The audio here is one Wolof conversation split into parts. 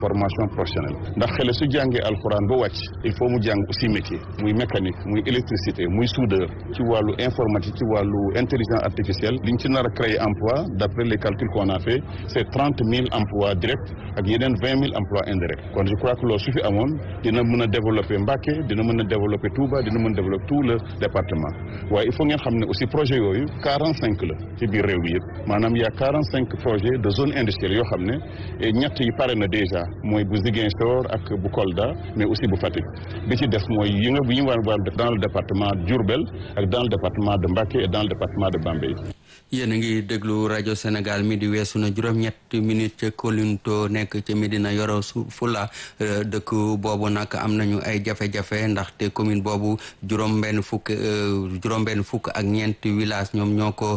formation professionnelle ndax xale su jàngee alxuraan ba wàcc il faut mu jàng aussi métier muy mécanique muy électricité muy soudeur ci wàllu informatique ci wàllu intelligence artificielle liñ ci nar a créer emploi d'après les calculs qu'on a fait c'est trente mille emplois directs ak yeneen vingt mille emplois indirects kon je crois que loolu su fi amoon dina mën a développer Mbacké dina mën a développer Touba dina mën a développer tout le département waaye il faut ngeen xam ne aussi projet yooyu quarante cinq la ci biir réew mi yëpp maanaam y a quarante cinq projets de zone industrielle yoo xam ne ñett yi pare na déjà mooy bu Ziguinchor ak bu Kolda mais aussi bu Fatick bi ci def mooy yi nga bu ñu war war def dans le département Diourbel ak dans le département de Mbacké et dans le département de Bambey yéen a ngi déglu rajo Sénégal mi di weesu na juróom-ñetti minutes ca Kolinto nekk ca Medina Yoro Fula dëkk boobu nag am nañu ay jafe-jafe ndaxte commune boobu juróom-benn fukk juróom-benn fukk ak ñeenti village ñoom ñoo ko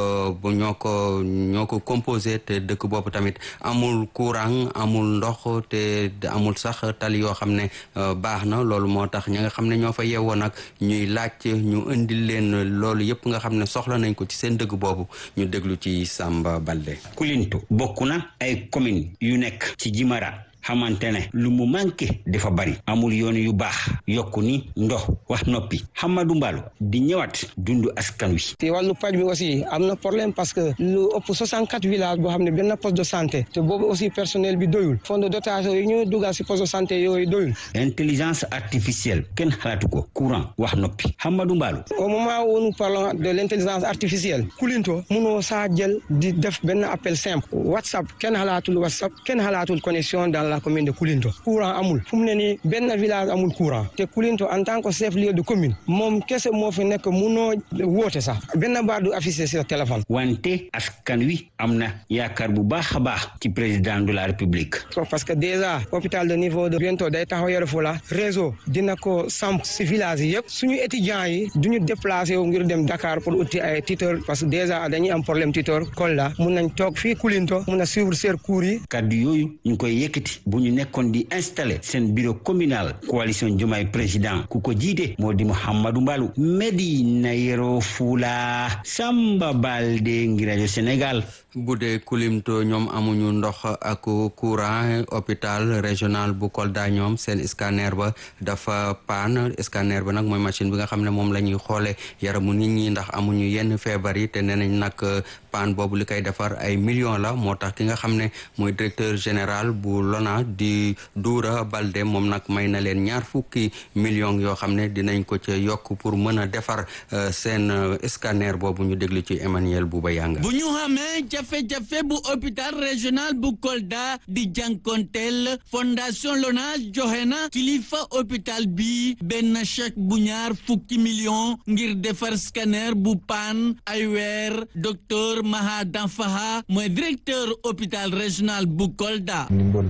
ñoo ko ñoo ko composé te dëkk boobu tamit amul courant amul ndox te amul sax tali yoo xam ne baax na loolu moo tax ñi nga xam ne ñoo fa yeewoo nag ñuy laaj ñu indil leen loolu yëpp nga xam ne soxla nañ ko ci seen dëkk boobu ñu déglu ci Samba Balde. Kulinto bokk na ay commune yu nekk ci Jimara xamante ne lu mu manqué dafa bari amul yoon yu baax yokku ni ndox wax noppi Hamadou Mballo di ñëwaat dundu askan wi. te wàllu paj bi aussi am na problème parce que lu ëpp 64 villages boo xam ne benn poste de santé te boobu aussi personnel bi doyul fonds de dotation yi ñu dugal si poste de santé yooyu doyul. intelligence artificielle kenn xalaatu ko courant wax noppi Hamadou Mballo. au moment où nous parlons de l' intelligence artificielle. Kulinto munoo saa jël di def benn appel simple. WhatsApp kenn xalaatul WhatsApp kenn xalaatul connexion dans la commune de Koulinto courant amul fu mu ne nii benn village amul courant te Koulinto en tant que chef lieu de commune moom kese moo fi nekk munoo woote sax benn baat du affiché sur téléphone. wante askan wi am na yaakaar bu baax a baax ci président de la république. parce que déjà hôpital de niveau de bientôt day taxaw Yoro Fula réseau dina ko samp si village yi yëpp suñu étudiants yi duñu déplacé wu ngir dem Dakar pour uti ay tuteur parce que déjà dañuy am problème tuteur Kolda mun nañ toog fii Koulinto mun a suivre seen cours yi. kaddu yooyu ñu koy yëkkati. bu ñu nekkoon di installé seen bureau communal coalition Diomaye président ku ko jiite moo di Mouhamadou Mbalou Medina Yoro Fula Samba Balde ngi rajo Sénégal bu dee Kulimto ñoom amuñu ndox ak courant hôpital régional bu Kolda ñoom seen scanner ba dafa paan scanner ba nag mooy machine bi nga xam ne moom la ñuy xoole yaramu nit ñi ndax amuñu yenn feebar yi te nee nañ nag paan boobu li koy defar ay millions la moo tax ki nga xam ne mooy directeur général bu lona di Doura Balde moom nag may na leen ñaar fukki millions yoo xam ne dinañ ko ca yokk pour mën a defar seen scanner boobu ñu déglu ci Emmanuel Bouba Yanga bu ñu xamee jafe-jafe bu hôpital régional bu Kolda di jànkonteel fondation Lonase joxe na kilifa hôpital bi benn chèque bu ñaar fukki millions ngir defar scanner bu paan ay weer docteur Maha Danfaha mooy directeur hôpital régional bu Kolda.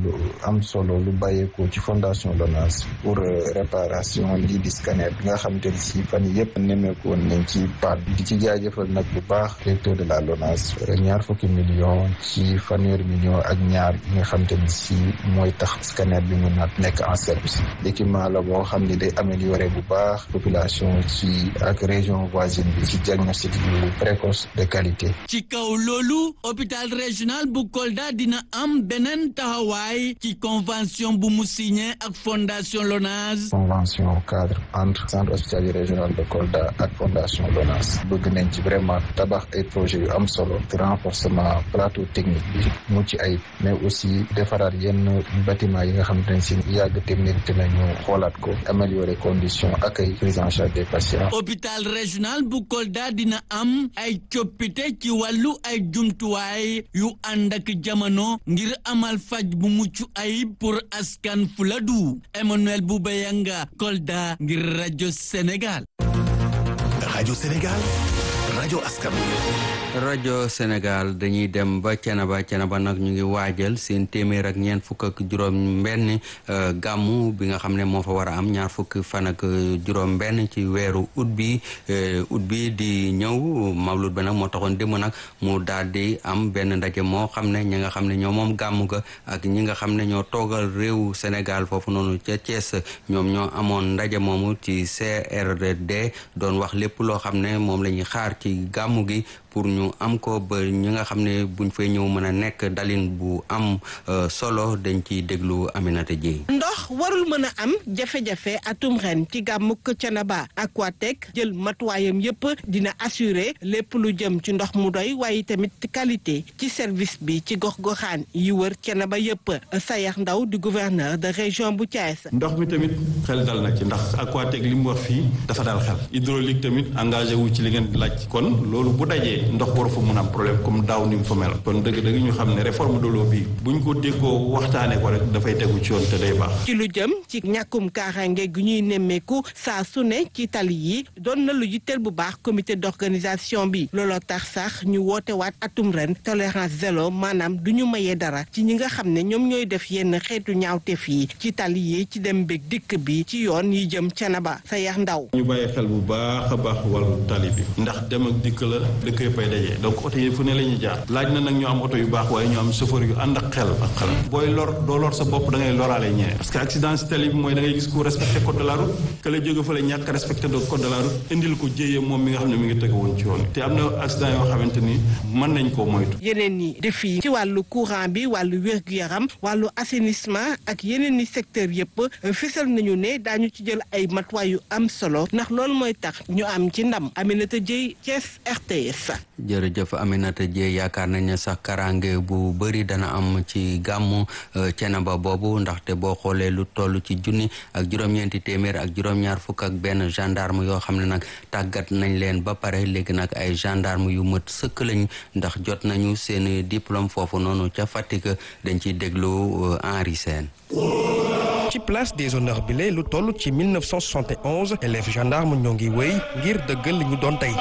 am solo lu bàyyeekoo ci fondation Lonase pour réparation lii di scanner bi nga xamante ni si fan yii yëpp nemmeeku woon nañ ci paat di ci jaajëfal nag bu baax directeur de la Lonase ñaar fukki million ci fanweeri million ak ñaar yi nga xamante ni si mooy tax scanner bi mun na nekk en service équipement la boo xam ni day améliorer bu baax population ci ak région voisine bi ci diagnostic yu précoce de qualité. ci kaw loolu hôpital régional bu Kolda dina am beneen taxawaay. ci convention bu mu signé ak fondation Lonase. convention cadre entre centre hospitalier régional de Kolda ak fondation Lonase bëgg nañ ci vraiment tabax ay projets yu am solo de renforcement plateau technique bi mucc ay mais aussi defaraat yenn bâtiment yi nga xamante ne si yàgg technique te nañu xoolaat ko améliorer condition accueil prise en charge des patients. hôpital régional bu Kolda dina am ay coppite ci wàllu ay jumtuwaay yu ànd ak jamono ngir amal faj bu mucc ayib pour askan Fuladu Emmanuel Boubayanga Kolda ngir rajo Sénégal. rajo Sénégal rajo askan rajo Sénégal dañuy dem ba Cenaba Cenaba nag ñu ngi waajal seen téeméer ak ñeent fukk ak juróom benn gàmmu bi nga xam ne moo fa war a am ñaar fukk fan ak juróom benn ci weeru ut bi ut bi di ñëw mawlud ba nag moo taxoon démb nag mu daal di am benn ndaje moo xam ne ñi nga xam ne ñoo moom gàmmu ga ak ñi nga xam ne ñoo toogal réewu Sénégal foofu noonu ca Thiès ñoom ñoo amoon ndaje moomu ci CRD doon wax lépp loo xam ne moom la ñuy xaar ci gàmmu gi pour ñu am ko ba ñi nga xam ne buñ fay ñëw mën a nekk dalin bu am solo dañ ciy déglu Aminata Dieye ndox warul mën a am jafe-jafe atum ren ci gàmmuk Thiénaba Aquatec jël matuwaayam yépp dina assurer lépp lu jëm ci ndox mu doy waaye tamit qualité ci service bi ci gox-goxaan yi wër Thiénaba yépp Sayax Ndaw di gouverneur de région bu Thiès. ndox mi tamit xel dal na ci ndax Aquatec li mu wax fii dafa dal xel hydraulique tamit engagé wu ci li ngeen laaj kon loolu bu dajee ndox waru fa mun am problème comme daaw ni mu fa mel kon dëgg-dëgg ñu xam ne réforme de l'eau bi buñ ko déggoo waxtaanee ko rek dafay tegu ci yoon te day baax. ci lu jëm ci ñàkkum kaaraange gu ñuy nemmeeku saa su ne ci tali yi doon na lu yitteel bu baax comité d'organisation bi looloo tax sax ñu woote waat atum ren tolérance zéro maanaam du ñu mayee dara ci ñi nga xam ne ñoom ñooy def yenn xeetu ñaawteef yi ci tali yi ci dem beeg dikk bi ci yoon yi jëm Thiénaba sa yax ndaw. ñu bàyyi xel bu baax a baax wàllu tali bi ndax dem ak dikk la dëkk yëpp ay dajee donc oto yi fu ne la ñuy jaar laaj na nag ñu am oto yu baax waaye ñu am chauffeur yu ànd ak xel ak xel booy lor doo lor sa bopp da ngay loraale ñeneen parce que accident si tali bi mooy da ngay gis ku respecté code de la route que la jóge fa la ñàkk respecté de code de la route indil ko jéyee moom mi nga xam ne mi ngi teg woon ci yoon te am na accident yoo xamante ni mën nañ koo moytu yeneen ni défi ci wàllu courant bi wàllu wér-gu-yaram wàllu assainissement ak yeneen ni secteur yëpp fisal nañu ne daañu ci jël ay matuwaay yu am solo ndax loolu mooy tax ñu am ci ndam Aminata Dieye Thiès RTS. jërëjëf Aminata Dieye yaakaar nañ ne sax karange bu bëri dana am ci gàmmu Thiénaba boobu ndaxte boo xoolee lu toll ci junni ak juróom-ñeenti téeméer ak juróom-ñaar fukk ak benn gendarme yoo xam ne nag tàggat nañ leen ba pare léegi nag ay gendarme yu mët sëkk lañ ndax jot nañu seen diplôme foofu noonu ca Fatick dañ ciy déglu Henri Sène ci place des honneurs bi lu toll ci 1971 élèves gendarme ñoo ngi wéy ngir dëggal li ñu doon tey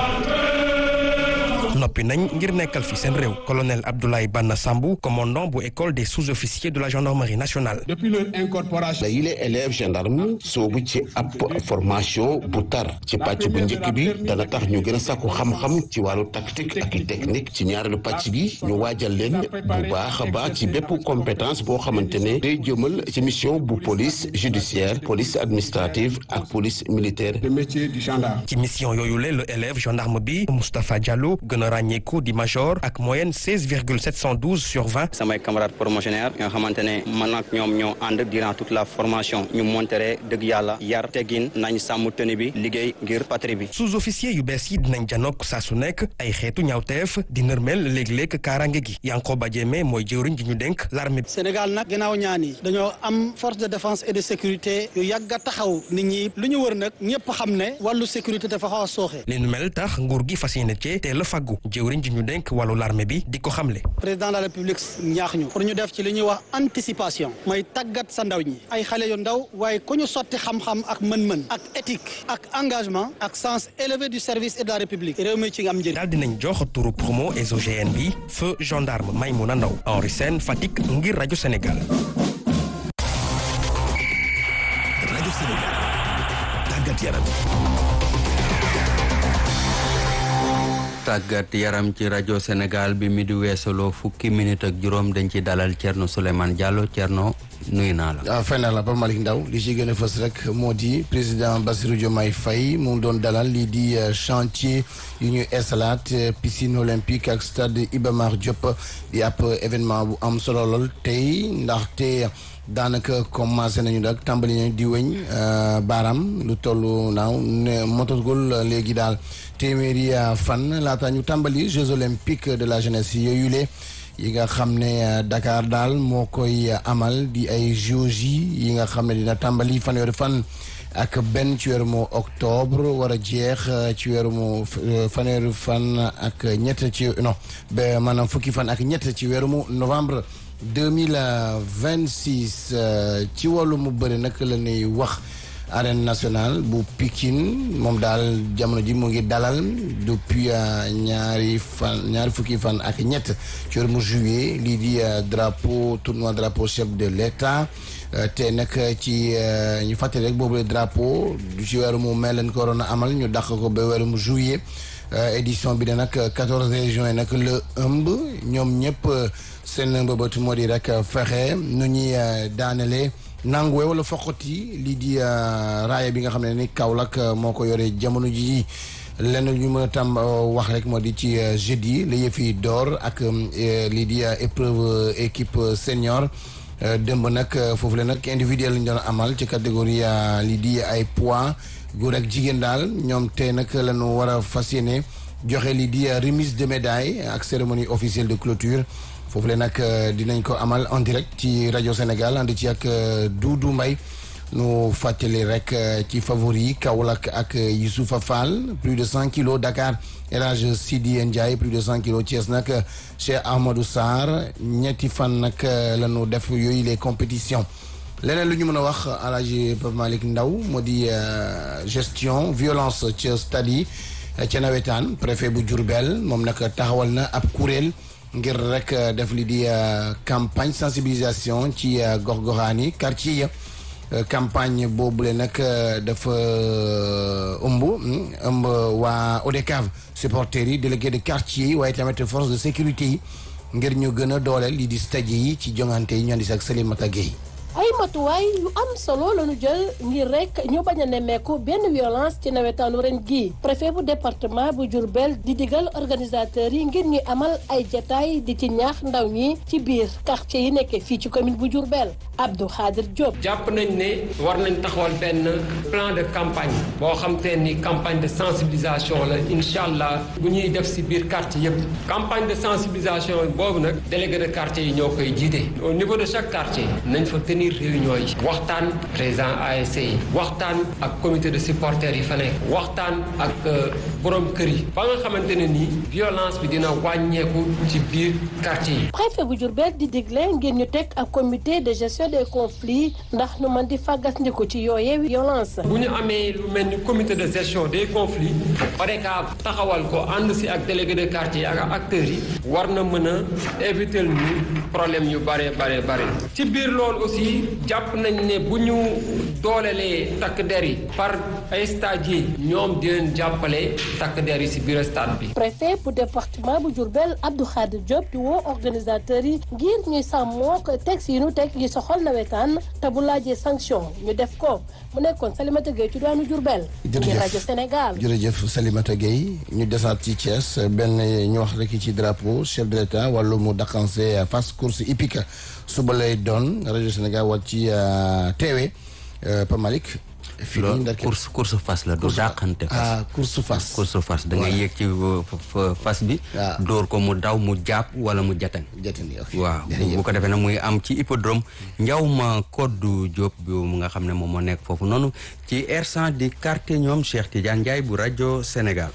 noppi nañ ngir nekkal fi seen réew colonel Abdoulaye Banna Sambou commandant bu école des sous-officiers de la gendarmerie nationale. depuis leur incorporation. yile élèves gendarme soobu ci ab formation bu tar ci pàcc bu njëkk bi dana tax ñu gën a sàkku xam-xam ci wàllu tactique ak technique ci ñaareelu pàcc gi ñu waajal leen bu baax a baax ci bépp compétence boo xamante ne day jëmal ci mission bu police judiciaire police administrative ak police militaire. le métier du gendarme. ci mission yooyu la le élève gendarme bi Moustapha Diallo gën a ràññeeku di major ak moyenne 16 virgule 712 sur 20. samay camarades promotionnaires nga xamante ne man ak ñoom ñoo ànd durant toute la formation ñu montere dëgg yàlla yar teggin nañ sàmm tenue bi liggéey ngir patrie bi. sous-officier yu bees yi dinañ janook saa su nekk ay xeetu ñaawteef di nërmel léeg-léeg kaaraange gi Yankoba Diémé mooy jëwriñ ji ñu dénk l'armée bi. Sénégal nag gannaaw ñaan yi dañoo am force de défense et de sécurité yu yàgg a taxaw nit ñi lu ñu wër nag ñëpp xam ne wàllu sécurité dafa xaw a sooxe. li nu mel tax nguur gi fas yéene cee teel a faggu jëwriñ ji ñu dénk wàllu l'armée bi di ko xamle. président de la république ñaax ñu pour ñu def ci li ñuy wax anticipation mooy tàggat sa ndaw ñi ay xale yu ndaw waaye ku ñu sotti xam-xam ak mën-mën ak éthique ak engagement ak sens élevé du service et de la république réew mi ci nga am njëriñ. daal dinañ jox turu promo exogène bi feu gendarme Maymouna Ndaw Henri Sène Fatick ngir rajo Sénégal. rajo Sénégal tàggat yaram. tàggat yaram ci rajo Sénégal bi mi di weesaloo fukki minute ak juróom dañ ci dalal Thierno Souleymane Diallo Thierno nuyu naa la. waaw fay naa la Pape Malick Ndaw li ci gën a fës rek moo di président Bassirou Diomaye Faye mu doon dalal lii di chantier yu ñuy installate piscine olympique ak stade Iba Mar Diop di ab événement bu am solo lool tey ndaxte. daanaka commencé nañu nag tàmbali nañu di weñ baaraam lu toll naaw ne motagul léegi daal téeméeri fan laata ñu tàmbali Jeux olympiques de la jeunesse yooyu le yi nga xam ne Dakar daal moo koy amal di ay JOJ yi nga xam ne dina tàmbali fanweeri fan ak benn ci weeru mu octobre war a jeex ci weeru mu fanweeri fan ak ñett ci non ba maanaam fukki fan ak ñett ci weeru mu novembre. 2026 ci wàllu mu bëri nag la ñuy wax arène nationale bu Pikine moom daal jamono ji mu ngi dalal depuis ñaari fan ñaari fukki fan ak ñett ci weeru mu juillet lii di drapeau tournoi drapeau chef de l'État te nag ci ñu fàttali rek boobu drapeau du ci weeru mu mel leen ko waroon a amal ñu dàq ko ba weeru mu juillet édition bi de nag 14 juin nag la ëmb ñoom ñëpp seen mbëbët moo di rek fexe nu ñuy daanale nanguwe wala foqati lii di raaya bi nga xam ne ni Kaolack moo ko yore jamono ji lenn ñu mën a tam wax rek moo di ci jeudi la yëf yi door ak lii di épreuve équipe senior démb nag foofu la nag individuel lañ doon amal ci catégorie lii di ay poids góor ak jigéen daal ñoom tey nag la ñu war a fas yéene joxe lii di remise de médaille ak cérémonie officielle de clôture foofu la nag dinañ ko amal en direct ci rajo Sénégal ànd ci ak Doudou Mbaye nu fàttali rek ci favori yi Kaolack ak Youssoufa Fall plus de cent kilos Dakar El Hadj Sidi Ndiaye plus de cent kilos Thiès nag Cheikh Ahmadou Sarr ñetti fan nag la ñu def yooyu les compétitions leneen lu ñu mën a wax El Hadj Pape Malick Ndaw moo di gestion violence ca stade yi ca nawetaan préfet bu Diourbel moom nag taxawal na ab kuréel ngir rek def li di campagne sensibilisation ci gox-goxaan yi quartier ya campagne boobule nag dafa ëmb ëmb waa ODCAV supporters yi délégué de quartier yi waaye tamit force de sécurité yi ngir ñu gën a dooleel li di stade yi ci jongante yi ñu andi ak Salimata Gueye ay matuwaay yu am solo la ñu jël ngir rek ñu bañ a nemmeeku benn violence ci nawetaanu ren gii préfet bu département bu Diourbel di digal organisateurs yi ngir ñuy amal ay jataay di ci ñaax ndaw ñi ci biir quartier yi nekkee fii ci commune bu Diourbel Abdou Khadir Diop. jàpp nañ ne war nañ taxawal benn plan de campagne boo xam te ni campagne de sensibilisation la incha allah bu ñuy def si biir quartier yëpp campagne de sensibilisation boobu nag délégué de quartier yi ñoo koy jiite au niveau de chaque quartier nañ fa tenir réunion yi waxtaan président ASC yi waxtaan ak comité de supporters yi fa nekk waxtaan ak borom kër yi ba nga xamante ne nii violence bi dina wàññeeku ci biir quartier yi. préfet bu Diourbel di digle ngir ñu teg ak comité de gestion des conflits ndax ñu mën di fàggandiku ci yooyee violence. bu ñu amee lu mel ni comité de gestion des conflits ODCAV taxawal ko ànd si ak délégué de quartier yi ak acteurs yi war na mën a éviter ñu problème yu bare bare bare ci biir loolu aussi. jàpp nañ ne bu ñu doolelee takk der yi par ay stade ñoom di leen jàppale takk der yi si biir stade bi. préfet bu département bu Diourbel Abdou Khadir Diop di woo organisateurs yi ngir ñuy sàmmoo ko texte yi nu teg yi soxal nawetaan te bu laajee sanction ñu def ko mu nekkoon Salimata Gueye ci doonu Diourbel. jërëjëf rajo Sénégal. jërëjëf Salimata Gueye ñu desaat ci Thiès benn ñu wax rek ci drapeau chef de l'état wàllu mu daqanse fas course hippique suba lay doon rajo Sénégal wàcc ci teewe Pa Malick fii loolu course course fas la du dàqante fas ah course fas course fas da ngay yéeg ci fas bi dóor ko mu daw mu jàpp wala mu jatan jatan waaw bu ko defee nag muy am ci hippodrome njaw ma koddu Diop bi mu nga xam ne moom moo nekk foofu noonu ci R100 di quartier ñoom Cheikh Tidiane Ndiaye bu rajo Sénégal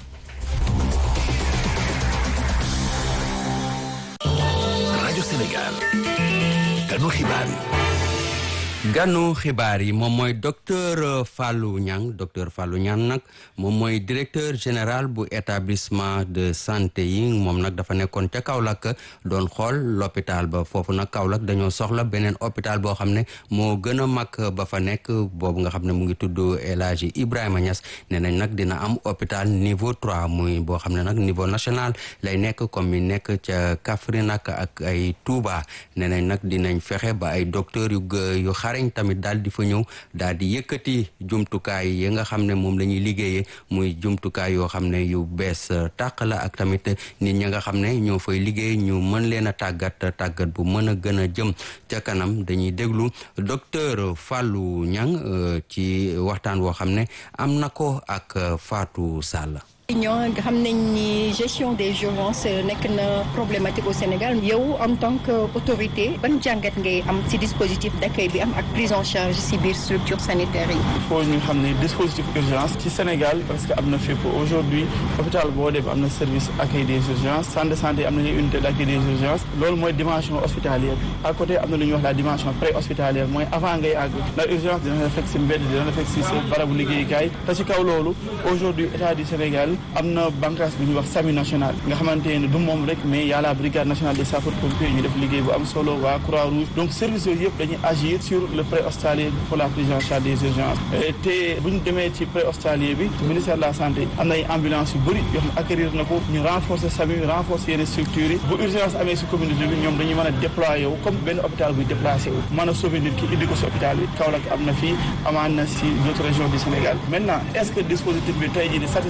rajo Sénégal kanu xibaar yi ganu xibaar yi moom mooy docteur Fallou Niang docteur Fallou Niang nag moom mooy directeur général bu établissement de santé yi moom nag dafa nekkoon ca Kaolack doon xool l'hôpital ba foofu nag Kaolack dañoo soxla beneen hôpital boo xam ne moo gën a mag ba fa nekk boobu nga xam ne mu ngi tudd El Hadji Ibrahima Niass nee nañ nag dina am hôpital niveau trois muy boo xam ne nag niveau national lay nekk comme yi nekk ca Kaffrine ak ak ay Touba nee nañ nag dinañ fexe ba ay docteurs yu yu xarañ tamit daal di fa ñëw daal di yëkkati jumtukaay yi nga xam ne moom la ñuy liggéeyee muy jumtukaay yoo xam ne yu bees tàq la ak tamit nit ñi nga xam ne ñoo fay liggéey ñu mën leen a tàggat tàggat bu mën a gën a jëm ca kanam dañuy déglu docteur Fallou Niang ci waxtaan woo xam ne am na ko ak Fatou Sall. ñoo nga xam nañ ni gestion des urgences nekk na problématique au Sénégal yow en tant que autorité ban jàngat ngay am ci dispositif d'accueil bi am ak prise en charge ci biir structure sanitaire yi. il faut ñu xam ne dispositif urgence ci Sénégal parce que am na fépp aujourd'hui hôpital boo dem am na service accueil des urgences centre de santé am nañu unité d'accueil des urgences loolu mooy dimension hospitalière bi à côté am na lu ñuy wax la dimension pré-hospitalière mooy avant ngay àgg la urgence dina la fekk ci mbedd dina la fekk ci sa barabu liggéeyukaay te ci kaw loolu aujourd'hui état du Sénégal am na bànqaas bu ñuy wax SAMU national nga xamante ne du moom rek mais y a la brigade nationale des sapeurs pompiers ñu def liggéey bu am solo waa croix rouge donc services yooyu yëpp dañuy agir sur le pré-hospitalier pour la prise en charge des urgences te bu ñu demee ci pré-hospitalier bi ministère de la santé am na ay ambulance yu bëri yoo xam acquérir na ko ñu renforcer SAMU renforcer yenn structures yi bu urgence amee si communauté bi ñoom dañuy mën a déployer wu comme benn hôpital buy déplacé wu mën a sauver nit ki indi ko si hôpital bi Kaolack am na fii amaan na si d'autres régions du Sénégal maintenant est-ce que dispositif bi tey jii ni satisfaire na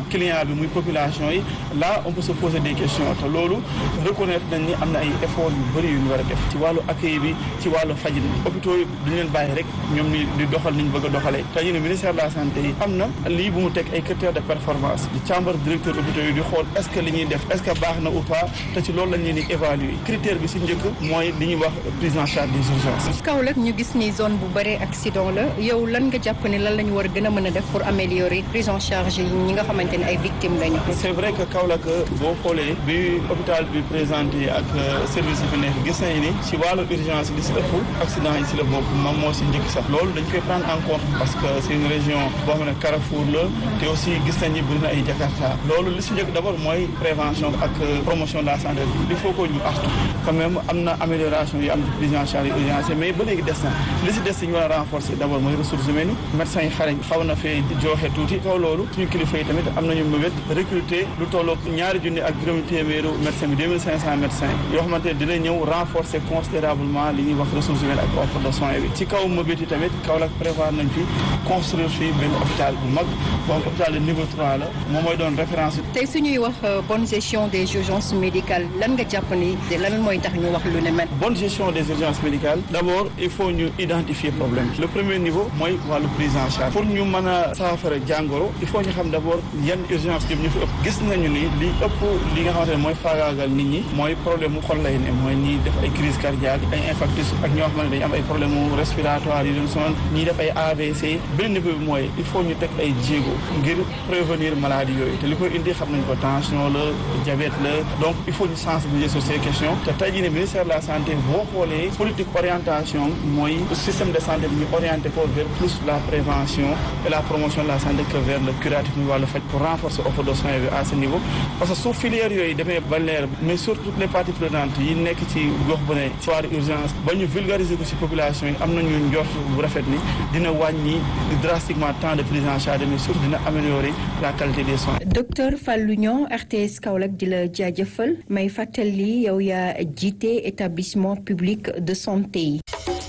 client bi muy population yi là on peut se poser des questions te loolu reconnaître nañ ni am na ay efforts yu bëri yu ñu war a def ci wàllu accueil bi ci wàllu fajin bi hôpitaux yi duñu leen bàyyi rek ñoom ni di doxal ni ñu bëgg a doxalee te ñu ne ministère de la santé yi am na lii bu mu teg ay critères de performance di càmbar directeur hôpitaux yi di xool est-ce que li ñuy def est-ce que baax na ou pas te ci loolu lañ leen di évaluer critère bi si njëkk mooy li ñuy wax prise en charge des urgences Kaolack ñu gis ni zone bu bëree accident la yow lan nga jàpp ne lan la ñu war a gën a mën a def pour améliorer prise en charge yi ñi nga xamante ne ay victimes lañu. c'est vrai que Kaolack boo xoolee bi hôpital bi présenté ak service yi fi nekk gis nañu ni si wàllu urgence li si ëpp accident yi si la bokk moom moo si njëkk sax loolu dañ koy prendre en compte parce que c'est une région boo xam ne carrefour la te aussi gis nañ ni bëri na ay Jakarta loolu li si njëkk d'abord mooy prévention ak promotion de la santé il faut que ñu artu quand même am na amélioration yi am ci prise en charge urgence mais ba léegi des na li si des si ñu war a renforcer d'abord mooy ressources humaines yi médecins yi xarañ xaw na fee jooxe tuuti kaw loolu suñu kilifa yi tamit am nañu mëbét recruter lu tolloog ñaari junni ak juróomi téeméeru médecin bi 2500 médecins yoo xamante ne dina ñëw renforcer considérablement li ñuy wax ressources humaines ak offre de soins bi ci kaw mëbét yi tamit Kaolack prévoir nañ fi construire fii benn hôpital bu mag boo xam hôpital de niveau 3 la moom mooy doon référence tey suñuy wax bonne gestion des urgences médicales lan nga jàpp ni lan mooy tax ñu wax lu ne mel. bonne gestion des urgences médicales d'abord il faut ñu identifier problème le premier niveau mooy wàllu prise en charge pour ñu mën a saafara jàngoro il faut ñu xam d'abord yan urgence yëpp ñu fi ëpp gis nañu ni li ëpp li nga xamante ne mooy faagaagal nit ñi mooy problème mu xol lay ne mooy ñi def ay crise cardiaque ay infarctus ak ñoo xam ne dañu am ay problème mu respiratoire yi leen sonal ñi def ay AVC benn niveau bi mooy il faut ñu teg ay jéego ngir prévenir maladie yooyu te li koy indi xam nañ ko tension la diabète la donc il faut ñu sensibiliser sur ces questions te tey jii ne ministère de la santé boo xoolee politique orientation mooy système de santé bi ñu orienté ko vers plus la prévention et la promotion de la santé que vers le curatif muy wàllu faj pour renforcer offre de soins bi à ce niveau parce que su filière yooyu demee ba leer mais surtout toutes les parties prenantes yi nekk ci gox bu ne ci wàllu urgence ba ñu vulgariser ko ci population yi am nañu njort bu rafet ni dina wàññi drastiquement temps de prise en charge mais surtout dina améliorer la qualité des soins. docteur Fallou Niang RTS Kaolack di la jaajëfal may fàttali yow yaa jiite établissement public de santé yi.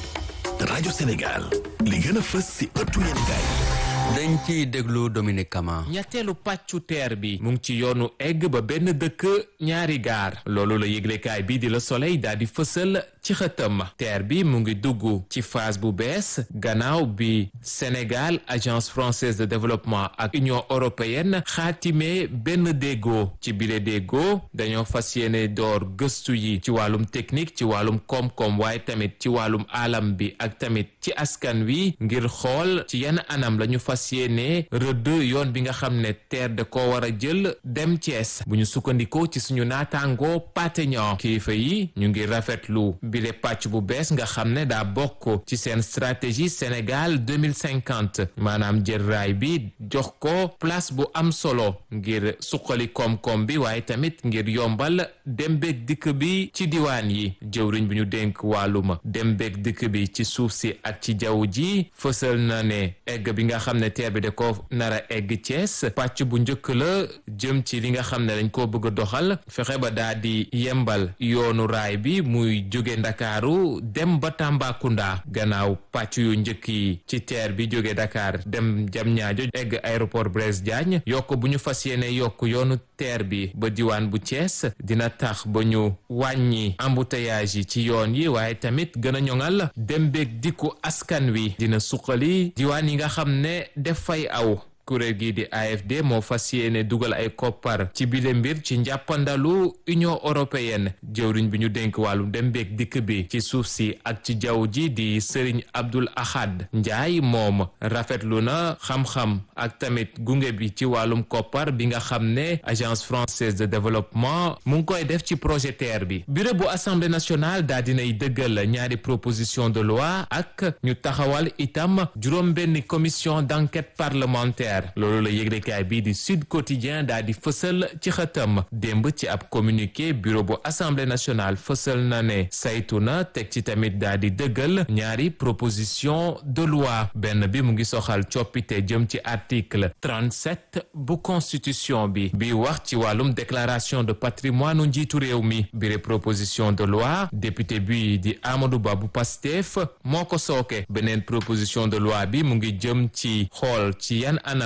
rajo Sénégal li gën a fës ci ëttu yéenekaay dañ ci déglu Dominique Kama. ñetteelu pàccu teer bi mu ngi ci yoonu egg ba benn dëkk ñaari gaar loolu la yëglekaay bi di la soleil daal di fësal ci xëtam teer bi mu ngi dugg ci phase bu bees gannaaw bi Sénégal agence française de développement ak union européenne xaatimee benn déggoo ci bile déggoo dañoo fas yéene door gëstu yi ci wàllum technique ci wàllum koom-koom waaye tamit ci wàllum alam bi ak tamit ci askan wi ngir xool ci yenn anam lañu fas yéene rëdd yoon bi nga xam ne teer da ko war a jël dem Thiès bu ñu sukkandikoo ci suñu naataangoo pateñan kilifa yi ñu ngi rafetlu bile pàcc bu bees nga xam ne daa bokk ci seen stratégie Sénégal 2050 maanaam jël raay bi jox ko place bu am solo ngir suqali koom-koom bi waaye tamit ngir yombal dem beeg dikk bi ci diwaan yi jëwriñ bi ñu dénk wàlluma dem beeg dikk bi ci suuf si ak ci jaww ji fësal na ne egg bi nga xam ne teer bi da ko nar a egg Thiès pàcc bu njëkk la jëm ci li nga xam ne dañ koo bëgg a doxal fexe ba daa di yembal yoonu raay bi muy jóge ndakaaru dem ba Tambacounda gannaaw pàcc yu njëkk yi ci teer bi jóge Dakar dem Diamniadio egg aéroport Blaise Diagne yokk bu ñu fas yéene yokk yoonu teer bi ba diwaan bu Thiès dina tax ba ñu wàññi embouteillage yi ci yoon yi waaye tamit gën a ñoŋal dem beeg dikku askan wi dina suqali diwaan yi nga xam ne def fay aw kuréel gii di AFD moo fas yéene dugal ay koppar ci bile mbir ci njàppandalu Union européenne jëwriñ bi ñu dénk wàllu dem beeg dikk bi ci suuf si ak ci jaww ji di Serigne Abdoul Ahad Ndiaye moom rafetlu na xam-xam ak tamit gunge bi ci wàllum koppar bi nga xam ne agence française de développement mu ngi koy def ci projet TER bi bureau bu assemblée nationale daa dinay dëggal ñaari proposition de loi ak ñu taxawal itam juróom-benn commission d'enquête parlementaire loolu la yëglekaay bii di Sud Quotidien daa di fësal ci xëtam démb ci ab communiqué bureau bu assemblée nationale fësal na ne saytu na teg ci tamit daa di dëggal ñaari proposition de loi benn bi mu ngi soxal coppite jëm ci article 37 bu constitution bi bi wax ci wàllum déclaration de patrimoine njiitu réew mi bire proposition de loi député bi di Amadou Ba bu Pastef moo ko sooke beneen proposition de loi bi mu ngi jëm ci xool ci yan anam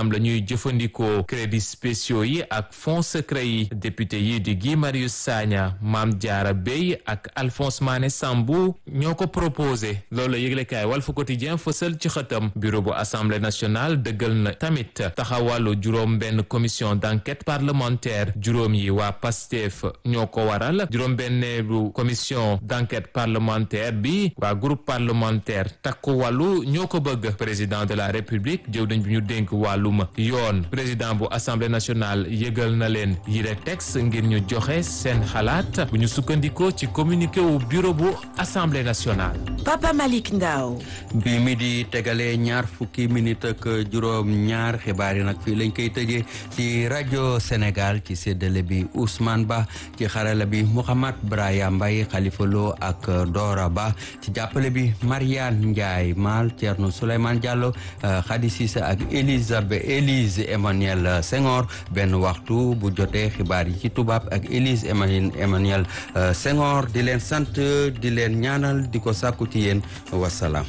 anam la ñuy jëfandikoo crédits spéciaux yi ak fonds secret yi député yi di Guy Marius Sagna Mame Diarra Bèye ak Alphonse Mané Sambou ñoo ko proposé loolu la yëglekaay Walf Quotidien fësal ci xëtam bureau bu assemblée nationale dëggal na tamit taxawalu juróom benn commission d'enquête parlementaire juróom yi waa PASTEF ñoo ko waral juróom benneelu commission d'enquête parlementaire bi waa groupe parlementaire takku wàllu ñoo ko bëgg président de la république jëw dañ bi ñu dénk wàllum yoon président bu assemblée nationale yëgal na leen yile texte ngir ñu joxe seen xalaat bu ñu sukkandikoo ci communiqué wu bureau bu assemblée nationale Papa Malick Ndao bi mi di tegale ñaar fukki minute ak juróom ñaar xibaar yi nag fii lañ koy tëjee ci rajo Sénégal ci séddale bi Ousmane Ba ci xarala bi Mouhamad Braya Mbaye Khalifa Lo ak Dora Ba ci jàppale bi Mariane Ndiaye Mal Thierno Souleymane Diallo Khady Cissé ak Elisabeth Élise Emmanuel Senghor benn waxtu bu jotee xibaar yi ci tubaab ak Élise Emmanuel Senghor di leen sant di leen ñaanal di ko sàkku ci yéen wasalaam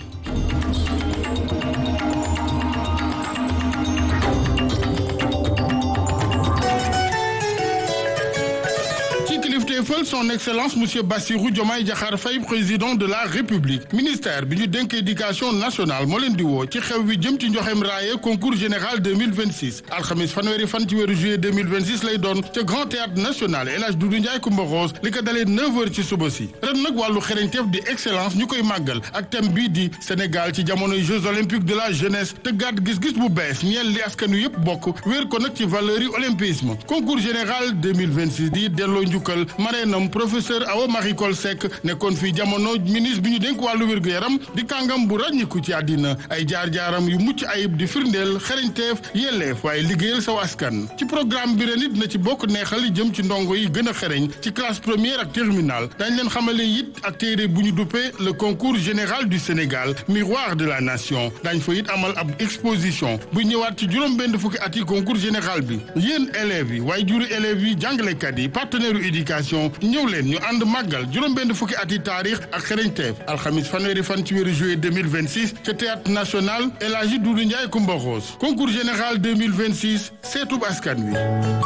kilifteefal son excellence monsieur Bassirou Diomaye Diakhar Faye président de la république ministère bi ñu dénk éducation nationale moo leen di woo ci xew wi jëm ci njoxem raaye concours général 2026 alxamis fanweeri fan ci weeru juillet 2026 lay doon ca grand théâtre national El Hadj Doudou Ndiaye Coumba Rose li ko dalee 9 heures ci suba si ren nag wàllu xereñteef di excellence ñu koy màggal ak thème bii di Sénégal ci jamonoy jeux olympiques de la jeunesse te gàtt gis-gis bu bees ñeel li askanu yëpp bokk wéer ko nag ci valeur yi olympisme concours général 2026 di delloo njukkal mareenam professeur Awa Marie Coll Seck nekkoon fii jamono ministre bi ñu dénk wàllu wér-gu-yaram di kàngam bu ràññiku ci àddina ay jaar-jaaram yu mucc ayib di firndeel xereñteef yelleef waaye liggéeyal saw askan ci programme bi ren it na ci bokk neexal jëm ci ndongo yi gën a xereñ ci classe première ak terminale dañ leen xamale it ak téere bu ñu duppee le concours général du Sénégal miroir de la nation dañ fa it amal ab exposition bu ñëwaat ci juróom benn fukki at yi concours général bi yéen élèves yi waaye juru élèves yi jàngalekat yi partenaire éducation ñëw leen ñu ànd màggal juróom-benn fukki ati taarix ak xereñteef alxamis fanweeri fan ci weeru juillet 2026 ca théâtre national El Hadji Doudou Ndiaye Coumba Rose concours général 2026 seetub askan wi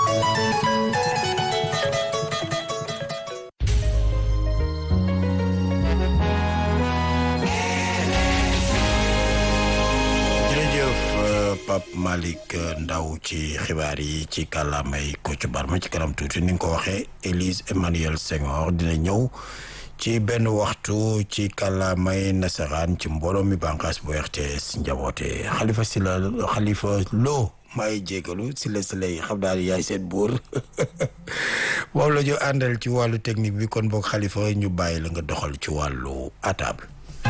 Pape Malick Ndaw ci xibaar yi ci kàllaamay Kocc Barma ci kanam tuuti ni nga ko waxee Élise Emmanuel Senghor dina ñëw ci benn waxtu ci kàllaamay nasaraan ci mbooloo mi bànqaas bu RTS njaboote xalifa si la xalifa loo maay jégalu si la si lay xam daal yaay seen buur moom la ñu àndal ci wàllu technique bi kon boog xalifa ñu bàyyi la nga doxal ci wàllu atable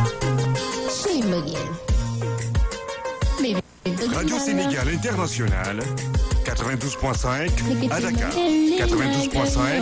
Radio Sénégal International, 92.5 à Dakar, 92.5